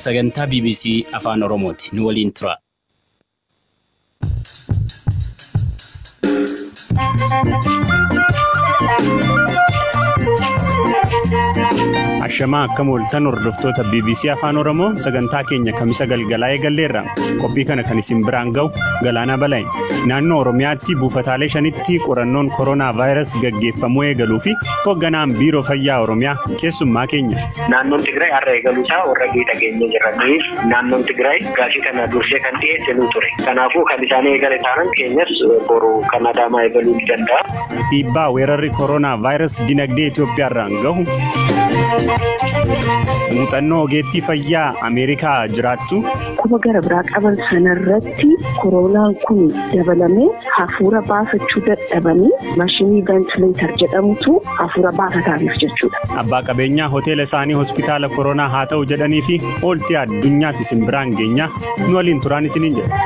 sagantaa BBC Afaan Oromooti. Nu waliin tura. Ashamaa akkam ooltan hordoftoota BBC Afaan Oromoo sagantaa keenya kamisa galgalaa eegalleerra. Qophii kana kan isin biraan ga'u Galaanaa Balaayi. Naannoo Oromiyaatti buufataalee shanitti qorannoon koronaa vaayirasii gaggeeffamuu eegaluu fi hoogganaan biiroo fayyaa Oromiyaa keessummaa keenya. Naannoon Tigraay har'a eegaluu isaa warra miidhageenye jiraniif naannoon Tigraay gaafii kana dursee kan dhiyeesse nu ture. Kanaafuu kan isaan eegale taanan keenyas boru kan Adaamaa eegaluu ni danda'a. Dhiibbaa weerarri koronaa vaayirasii dinagdee Itoophiyaarraan gahu. Muuxannoo ogeettii fayyaa Ameerikaa jiraattu. Quba gara biraa qaban sanarratti koronaan kun dabalamee hafuura baafachuu dadhabanii maashinii ventileetar jedhamutu hafuura baafataaniif jechuudha. Abbaa qabeenyaa hoteela isaanii hospitaala koronaa haa ta'u jedhanii fi ooltii addunyaas isin biraan geenya nu waliin turaan isiniin jedha.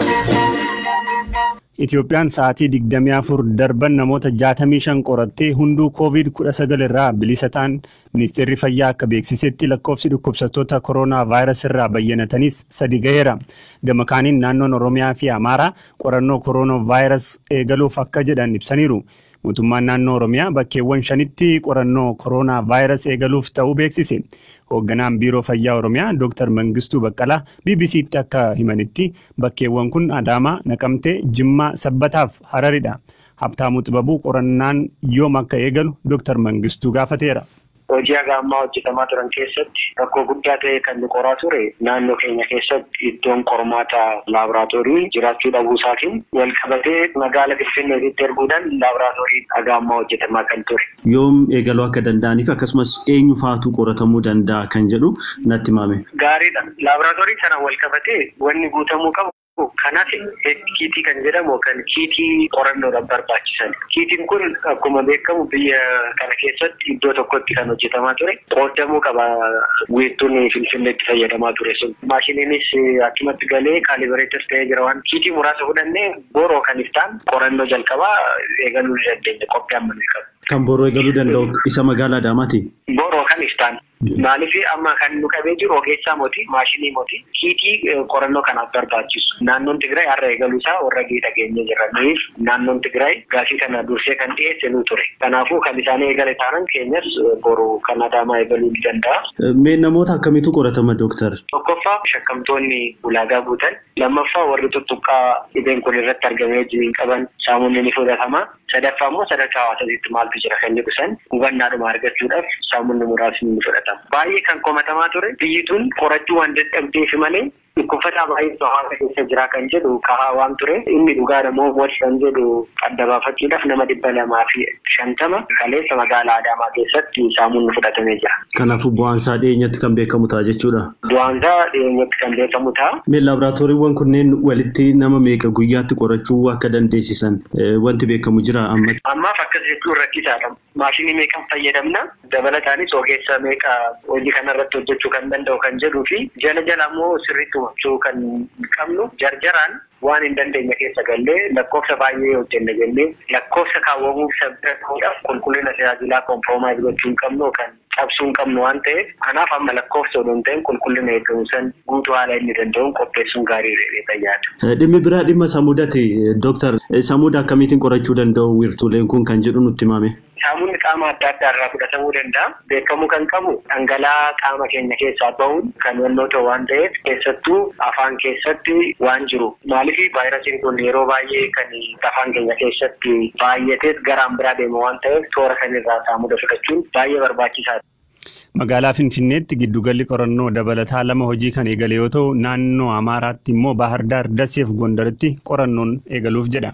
Itoophiyaan sa'aatii 24 darban namoota 65 qorattee hunduu COVID-19 irraa bilisa ta'an ministeerri fayyaa akka beeksisetti lakkoofsi dhukkubsattoota koronaa vaayirasii irraa bayyanatanis sadi gaheera. Gama kaaniin naannoon Oromiyaa fi Amaaraa qorannoo koronaa vaayirasii eegaluuf akka jedhan ibsaniiru. Mootummaan naannoo Oromiyaa bakkeewwan shanitti qorannoo koronaa vaayirasii eegaluuf ta'uu beeksise. Hoogganaan biiroo fayyaa Oromiyaa Dr. Mangistuu Baqqalaa BBC'tti akka himanitti bakkeewwan kun Adaamaa, Naqamtee, Jimmaa, Sabbataaf Hararidha. Habtaamuu Xibabuu qorannaan yoom akka eegalu Dr. Mangistuu gaafateera. Hojii haga ammaa hojjetamaa turan keessatti rakkoo guddaa ta'e kan nu qoraa ture naannoo keenya keessatti iddoon qormaata laaboraatoorii jiraachuu dhabuu isaatiin wal qabatee magaala Finfinneetti erguudhaan laaboraatoorii haga ammaa hojjetamaa kan ture. Yoom eegaluu akka danda'aniif akkasumas eenyu faatu qoratamuu danda'a kan jedhu natti himame. Gaariidha. Laaboraatoorii sana wal qabatee wanni guutamuu qabu. Kanaaf kiitii kan jedhamu kan kiitii qorannoodhaaf barbaachisan. Kiitiin kun akkuma beekamu biyya kana keessatti iddoo tokkotti kan hojjetamaa ture. Qoodamuu qaba weettuun finfinneetti fayyadamaa ture sun. Maashiniinis akkumatti galee kaalibareetas ta'ee jira waan kiitii muraasa fudhannee boroo kan iftaan qorannoo jalqabaa eegaluu ni dandeenya qophii amma ni qabu. Kan boroo eegaluu danda'u isa magaalaa Adaamaati. Boroo kan iftaan. Maaliif amma kan nu qabee jiru ogeessaa mooti maashinii mooti kiitii qorannoo kanaaf barbaachisu. Naannoon Tigraay har'a eegaluu isaa warra miidhageenye jiraniif naannoon Tigraay gaafii kana dursee kan dhiyeesse nu ture. Kanaafuu kan isaan eegale taanan keenyas boru kan Adaamaa eegaluu ni danda'a. Mee namoota akkamiitu qoratama dooktar? Tokkoffaa shakkamtoonni ulaagaa guutan. Lammaffaa warri tuttuqqaa dhibeen kun irratti argamee wajjin qaban saamunni ni fudhatama. Sadaffaa immoo sadarkaa hawaasatti maaltu jira kan jedhu san hubannaadhuma argachuudhaaf saamunni muraasni ni fudhatama. Baay'ee kan komatamaa ture biyyi tun qorachuu waan dadhabdeef malee dhukkubsataa baay'ee hawaasa keessa jira kan jedhu kahaa waan ture inni dhugaadha moo mooti kan jedhu adda baafachuudhaaf nama dhibba lamaa fi shantama kaleessa magaalaa Adaamaa keessatti saamunni fudhatamee jira. Kanaafuu bu'aansaa dhiyeenyatti kan beekamu ta'a jechuudha. Bu'aansaa dhiyeenyatti kan beekamu ta'a. Mee laaboraatooriiwwan kunneen walitti nama meeqa guyyaatti qorachuu akka dandeessisan wanti beekamu jira amma. Ammaaf akkas jechuun rakkisaadha. Maashinii meeqan fayyadamna dabalataanis ogeessa meeqa hojii kanarratti hojjechuu kan danda'u kan jedhuu fi jala jala immoo sirriitti hojjechuu kan qabnu jarjaraan waan hin dandeenye keessa gallee lakkoofsa baay'ee hojjenne jennee lakkoofsa kaawwamuuf sabira ta'uudhaaf qulqullina tajaajilaa komproomaayis gochuu hin qabnu kan cabsuu hin qabnu waan ta'eef kanaaf amma lakkoofsa odoo hin ta'in qulqullina eegamu san guutuu haala inni danda'uun qopheessuun gaarii dha tajaajila. Dhimmi biraa dhimma samuudati dooktar samuuda akkamiitiin qorachuu danda'u wiirtuuleen kun kan jedhu nutti himame. Saamunni qaama adda addaa irraa fudhatamuu danda'a. Beekamuu kan qabu dhangala'aa qaama keenya keessaa bahuun kan yennoo ta'u waan ta'eef keessattuu afaan keessatti waan jiru. Maaliif vaayirasiin kun yeroo baay'ee kan afaan keenya keessatti baay'atees garaan biraa deema waan ta'eef toora kanirraa saamuda fudhachuun baay'ee barbaachisaadha. Magaalaa Finfinneetti giddugalli qorannoo dabalataa lama hojii kan eegale yoo ta'u naannoo Amaaraatti immoo Baahar Daar Daseef Gondaritti qorannoon eegaluuf jedha.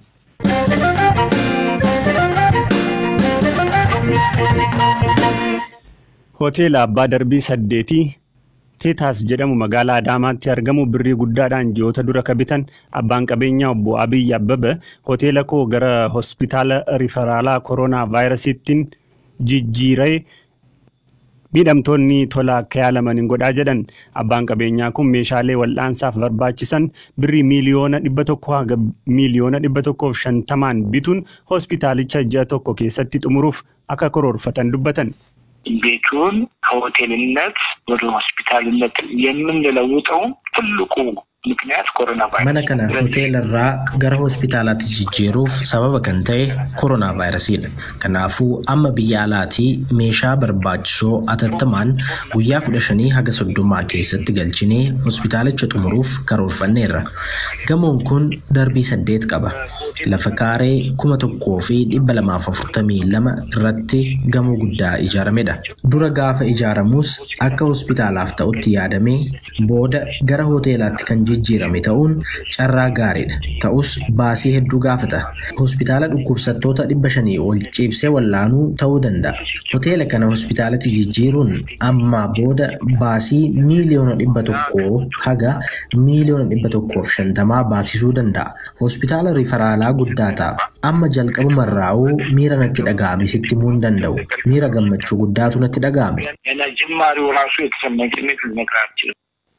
Hoteela Abbaa Darbii saddeetii Teetaas jedhamu magaalaa Adaamaatti argamu birrii guddaadhaan ji'oota dura kabitan abbaan qabeenyaa obbo Abiyyi Abbaba hoteela koo gara hospitaala riferaalaa koronaa vaayirasiittiin jijjiiree miidhamtoonni tola akka yaalaman hin godhaa jedhan abbaan qabeenyaa kun meeshaalee wal'aansaaf barbaachisan birrii miiliyoona dhibba tokko haga miiliyoona dhibba tokkoof shantamaan bituun hospitaalicha ji'a tokko keessatti xumuruuf akka karoorfatan dubbatan. ቤቱን ከሆቴልነት ወደ ሆስፒታልነት የምንለውጠው ትልቁ ምክንያት ኮሮና ቫይረስ mana kana hoteelarraa gara hospitaalaatti jijjiiruuf sababa kan ta'e koronaa vaayirasiidha. Kanaafuu amma biyya alaatii meeshaa barbaachisoo atattamaan guyyaa kudha shanii haga soddomaa keessatti galchinee hospitaalicha xumuruuf karoorfanneerra. Gamoon kun darbii saddeet qaba. Lafa kaaree kuma tokkoo fi dhibba lamaaf afurtamii lama irratti gamoo guddaa ijaaramedha. Dura gaafa ijaaramus akka hospitaalaaf ta'utti yaadamee booda gara hoteelaatti kan jijjiirame ta'uun carraa gaariidha. Ta'us baasii hedduu gaafata. Hospitaala dhukkubsattoota dhibba shanii ol ciibsee wallaanuu ta'uu danda'a. Hoteela kana hospitaalatti jijjiiruun ammaa booda baasii miiliyoona dhibba tokkoo haga miiliyoona dhibba tokkoof shantamaa baasisuu danda'a. Hospitaala rifaraalaa guddaa ta'a. Amma jalqabumarraa'uu miira natti dhaga'ame sitti himuu hin danda'u. Miira gammachuu guddaatu natti dhaga'ame. ገና ጅማሬው ራሱ የተሰማኝ ስሜት ልነግርህ አልችልም።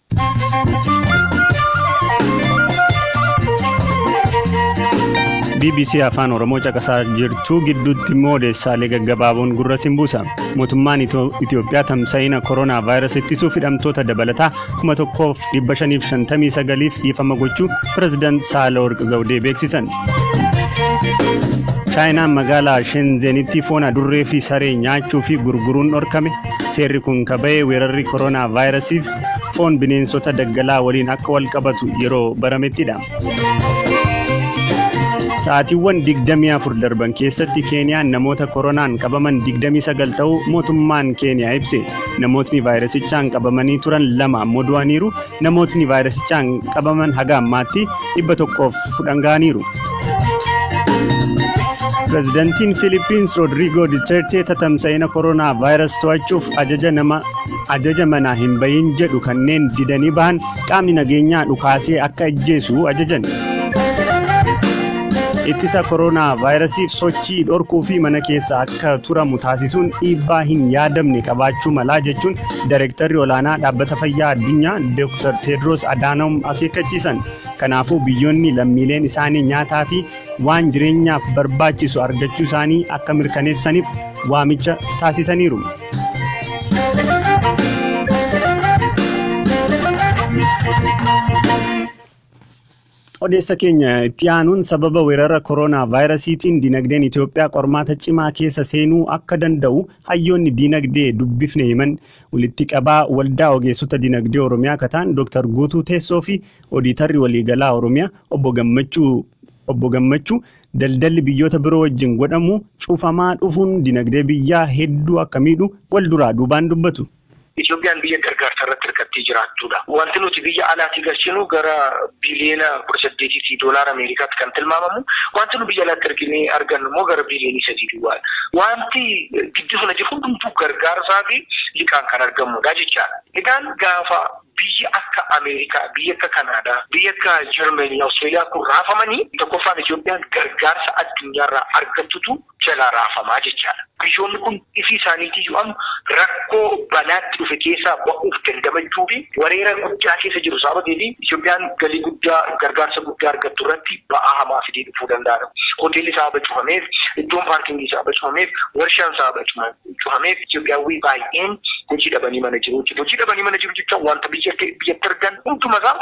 BBC Afaan Oromoo caqasaa jirtu gidduutti immoo odeessaalee gaggabaaboon gurra siin buusa. Mootummaan Itoophiyaa tamsa'ina koronaa vaayirasii ittisuuf hidhamtoota dabalataa kuma tokkoof dhibba shaniif shantamii sagaliif dhiifama gochuu pirezidaant Saalaworq Zawudee beeksisan. chaayinaan magaalaa shenzenitti foon adurree fi saree nyaachuu fi gurguruun dhorkame seerri kun kaba'ee weerarri koronaa vaayirasiif foon bineensota daggalaa waliin akka wal qabatu yeroo baramettidha. Sa'aatiiwwan 24 darban keessatti Keeniyaan namoota koronaan qabaman 29 ta'uu mootummaan Keeniyaa ibse. Namootni vaayirasichaan qabamanii turan lama ammoo du'aniiru. Namootni vaayirasichaan qabaman haga ammaatti 110 ga'aniiru. Pireezidantiin Filipiins Roodriigoo Dutertee tatamsa'ina koronaa vaayirasii to'achuuf ajaja nama ajaja manaa hin bahin jedhu kanneen didanii bahan qaamni nageenyaa dhukaasee akka ajjeesu ajajan. Ittisa koronaa vaayirasiif sochii dhorkuu fi mana keessa akka turamu taasisuun dhiibbaa hin yaadamne qabaachuu malaa jechuun Daayirektarri olaanaa dhaabbata fayyaa addunyaa Dr. Tedros Adhanom akeekkachiisan. Kanaafuu biyyoonni lammiileen isaanii nyaataa fi waan jireenyaaf barbaachisu argachuu isaanii akka mirkaneessaniif waamicha taasisaniiru. Odeessa keenya itti aanuun sababa weerara koronaa vaayirasiitiin dinagdeen Itoophiyaa qormaata cimaa keessa seenuu akka danda'u hayyoonni dinagdee dubbifne himan walitti qabaa waldaa ogeessota dinagdee Oromiyaa kataan Dr. Guutuu Teessoo fi Odiitarri waliigalaa Oromiyaa obbo Gammachuu obbo Gammachuu daldalli biyyoota biroo wajjin godhamu cufamaa dhufuun dinagdee biyyaa hedduu akka miidhu wal duraa duubaan dubbatu. Itoophiyaan biyya gargaarsa irratti hirkattee jiraattuudha. Wanti nuti biyya alaatti galchinu gara biliyeena kudha saddeetii fi doolaara Ameerikaatti kan tilmaamamu. Wanti nu biyya alaatti arginee argannu immoo gara biliyoonii sadii duwwaadha. Wanti gidduu sana jiru hundumtuu gargaarsaa fi liqaan kan argamudha jechaadha. Egaan gaafa biyya akka Ameerikaa, biyya akka Kanaadaa, biyya akka Jarmanii, Awustreeliyaa kun raafamanii tokkoffaan Itoophiyaan gargaarsa addunyaarraa argattutu jalaa raafamaa jechaadha. Biyyoonni kun ifii isaaniitii amma rakkoo balaatti dhufe keessaa ba'uuf dandamachuu fi wareera guddaa keessa jiru sababii fi Itoophiyaan galii guddaa gargaarsa guddaa argattu irratti ba'aa hamaa fidee dhufuu danda'a. Hoteelli sababa cufameef, iddoon paarkingii sababa cufameef, warshaan sababa cufameef Itoophiyaawwan baay'een hojii dhabanii mana jiru jechuudha. Hojii dhabanii mana jiru jechuun wanta biyyatti argan hundumasaa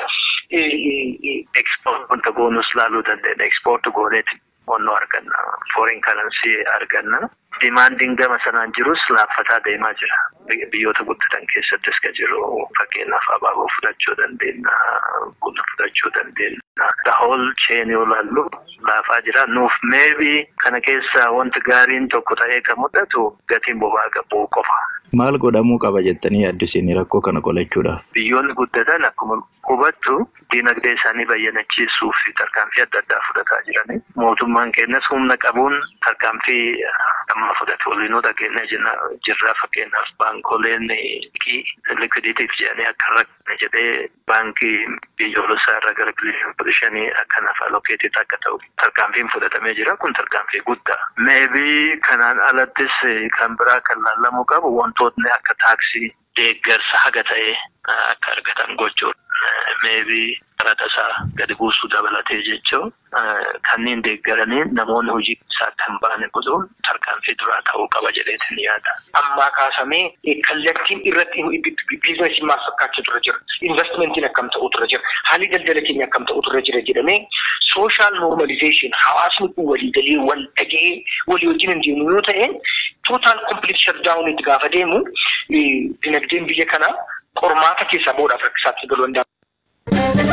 Ekspoort wanta goonus laaluu dandeenya. Ekspoort gooneeti onnoo arganna. Foreign currency arganna. Dimaandiin gama sanaan jirus laaffataa deemaa jira. Biyyoota guddatan keessattis ka jiru fakkeenyaaf abaaboo fudhachuu dandeenya. Buna fudhachuu dandeenya. The whole chain yoo laallu laafaa jira. Nuuf maybe kana keessa wanti gaariin tokko ta'ee kan mul'atu gatiin boba'aa gabbuu qofa. Maal godhamuu qaba jettanii yaaddu isin rakkoo kana qolachuudhaaf? Biyyoonni guddatan akkuma hubattu dinagdee isaanii bayyanachiisuuf tarkaanfii adda addaa fudhataa jirani. Mootummaan keenyas humna qabuun tarkaanfii amma fudhate waliinuu dhageenya jirra fakkeenyaaf baankoleen liquidiitiif jedhanii akka rakkate jedhee baankii biyyoolessaa irraa gara biliyoona shanii akkanaaf alokeetii akka ta'u tarkaanfiin fudhatamee jira kun tarkaanfii guddaa. Meebii kanaan alattis kan biraa kan laallamuu qabu wantootni akka taaksii deeggarsa haga ta'e akka argatan gochuudha. Meebii qaraxa isaa gadi buusuu dabalatee jechuun kanneen deeggaranii namoonni hojii isaatti hin baane godhuun tarkaanfii duraa ta'uu qaba jedheetiin yaada. Ammaa kaasamee kallattiin irratti biizinasii maal fakkaachuu dura jira. Investimentiin akkam ta'uu dura jira. Haalli daldala keenya akkam ta'uu dura jira jedhamee sooshaal noormalizeeshin hawaasni kun walii galee wal dhagee walii wajjin hin deemu yoo ta'e tootaal kompiliit shakdaawun itti gaafa deemu dinagdeen biyya kanaa qormaata keessaa bahuudhaaf rakkisaatti galuu danda'a.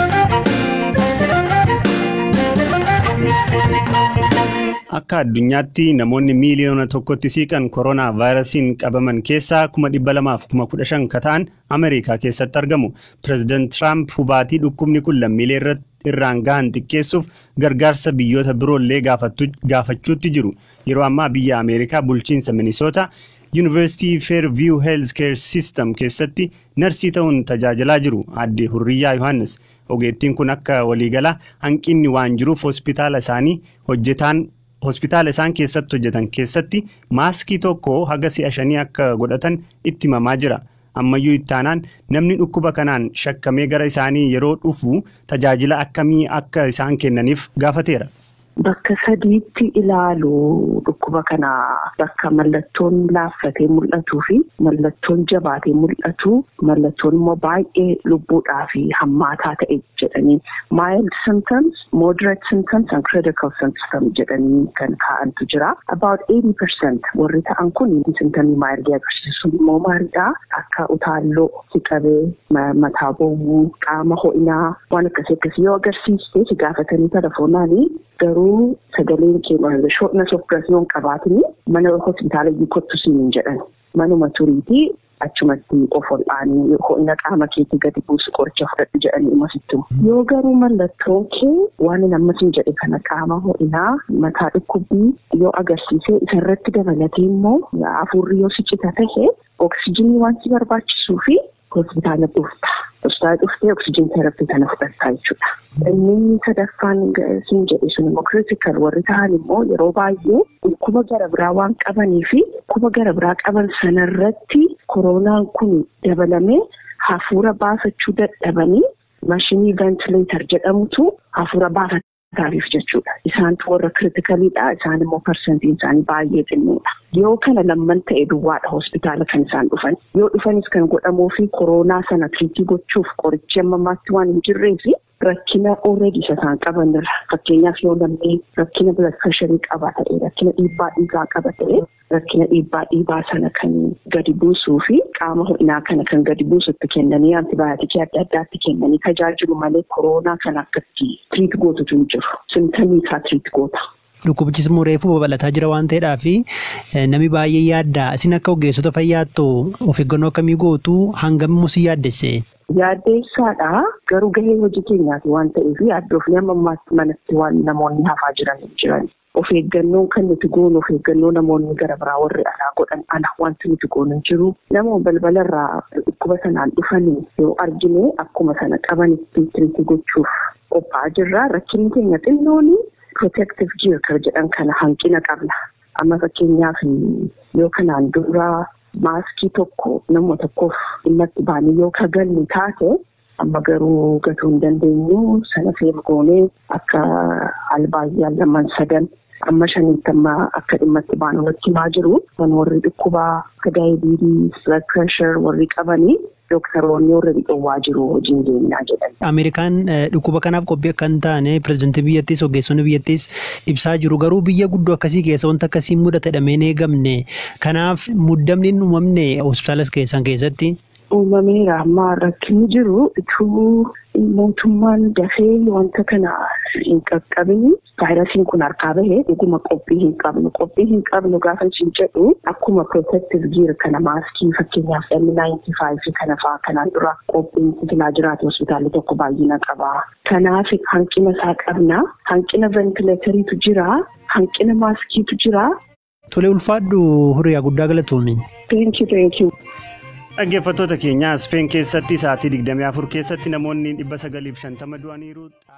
Akka addunyaatti namoonni miiliyoona tokkotti siiqan koronaa vaayirasiin qabaman keessaa kuma dhibba lamaaf kuma kudha shan ka ta'an Ameerikaa keessatti argamu. Pireezidaant Tiraamp hubaatii dhukkubni kun lammiilee irraan gahan xiqqeessuuf gargaarsa biyyoota biroollee gaafachuutti jiru. Yeroo ammaa biyya Ameerikaa bulchiinsa Minisoota Yuunivarsiitii Fairview Health Care System keessatti narsii ta'uun tajaajilaa jiru. Aadde Hurriyyaa Yohaannis ogeettiin kun akka waliigalaa hanqinni waan jiruuf hospitaala isaanii hojjetaan hospitaala isaan keessatti hojjetan keessatti maaskii tokko haga si'a shanii akka godhatan itti himamaa jira. Ammayyuu ittaanaan namni dhukkuba kanaan shakkamee gara isaanii yeroo dhufu tajaajila akkamii akka isaan kennaniif gaafateera. Bakka sadiitti ilaalu dhukkuba kana bakka mallattoon laaffatee mul'atuu fi mallattoon jabaatee mul'atu mallattoon immoo baay'ee lubbuudhaa fi hammaataa ta'e jedhanii mild symptoms, moderate symptoms and critical symptoms jedhanii kan kaa'antu jira. About 80% warri ta'an kun symptomii mild agarsiisu immoo maalidhaa akka utaalloo si qabee mataa bowwuu qaama ho'inaa waan akkasii akkasii yoo agarsiiste si gaafatanii telefoonaan garuu sagaleen keenya shortness of breath yoo hin qabaatini mana hospitaala kottu siin hin jedhan manuma turiitii achumatti of ol'aanii ho'ina qaama keetii gadi buusu qoricha fudhadhu jedhanii imasitti yoo garuu mallattoon kee waan nammas hin jedhe kana qaama ho'inaa mataa dhukkubbii yoo agarsiise isarratti dabalatee immoo hafuurri yoo si cita tahe oksijinii waan si barbaachisuu fi hospitaala dhufta. Hospitaala dhuftee oksijin terapii kana fudhattaa jechuudha. Inni sadaffaan siin jedhe sun immoo kiritikal warri ta'an immoo yeroo baay'ee dhukkuba gara biraa waan qabanii fi dhukkuba gara biraa qaban sanarratti koronaan kun dabalamee hafuura baafachuu dadhabanii maashinii ventileetar jedhamutu hafuura baafata. Taariif jechuudha. Isaantu warra kiritikaliidha. Isaan immoo parsantiin isaanii baay'ee xinnoodha. Yoo kana lamman ta'e duwwaadha hospitaala kan isaan dhufan. Yoo dhufanis kan godhamuu fi koronaa sana tiriitii gochuuf qorichi amma ammaatti waan hin jirree fi rakkina already isa isaan qabanirra. Fakkeenyaaf yoo namni rakkina blood pressurii qaba ta'e, rakkina dhiibbaa dhiigaa qaba ta'e, rakkina dhiibbaa dhiigaa sana kan gadi buusuu fi qaama ho'inaa kana kan gadi buusutti kennanii antibaayotikii adda addaatti kennanii tajaajilu malee koronaa kan akkatti tiriit gootutu hin jiru. Simtamii isaa tiriit goota. Dhukkubichis immoo reefuu babal'ataa jira waan ta'eedhaaf namni baay'ee yaadda. Isin akka ogeessota fayyaattu of eeggannoo akkamii gootu hangam immoo si yaaddesse? Yaaddeessaadha garuu gahee hojii keenyaati waan ta'eef yaaddoofni amma ammaatti manatti waan namoonni hafaa jiran jiran. Of eeggannoon kan nuti goonu of eeggannoo namoonni gara biraa warri alaa godhan ala wanti nuti goonu hin jiru. Namoonni balbalarraa dhukkuba sanaan dhufanii yoo argine akkuma sana qabanitti tiriitii gochuuf qophaa'aa jirra. Rakkinni keenya xinnooni protective gear kan jedhan kana hanqina qabna. Amma fakkeenyaaf yoo kanaan dura maaskii tokko nama tokkoof dhimma itti baanii yoo kagallu taate amma garuu gatuu hin dandeenyu sana fe'u goonee akka albaayyaan lamaan sadan amma shaniitti amma akka dhimma itti baanu nutti himaa jiru. Kan warri dhukkubaa akka daayibiitii, blood pressure warri qabanii dooktaroonni warra dhiqowwaa jiru hojiin deemnaa jedhan. Ameerikaan dhukkuba kanaaf qophii akka hin taane pireezidantii biyyattiis ogeessonni biyyattiis ibsaa jiru garuu biyya guddoo akkasii keessa wanta akkasii mudate dhameen eegamne kanaaf muddamni hin uumamne hospitaala keessan keessatti. Uumameera ammaa rakkinni jiru ituu mootummaan dafee wanta kana hin qaqqabini vaayirasiin kun harkaa bahee dhuguma qophii hin qabnu qophii hin qabnu gaafa isin jedhu akkuma protective gear kana maaskii fakkeenyaaf N95 kana fa'aa kanaan dura qophiin silaa jiraate hospitaalli tokko baay'ina qaba. Kanaaf hanqina isaa qabna hanqina ventileetariitu jira hanqina maaskiitu jira. Tolee ulfaadhu hiriyaa guddaa galatoomi. Thank you, thank you. Dhaggeeffattoota keenya Speen keessatti sa'aatii 24 keessatti namoonni 950 du'aniiru.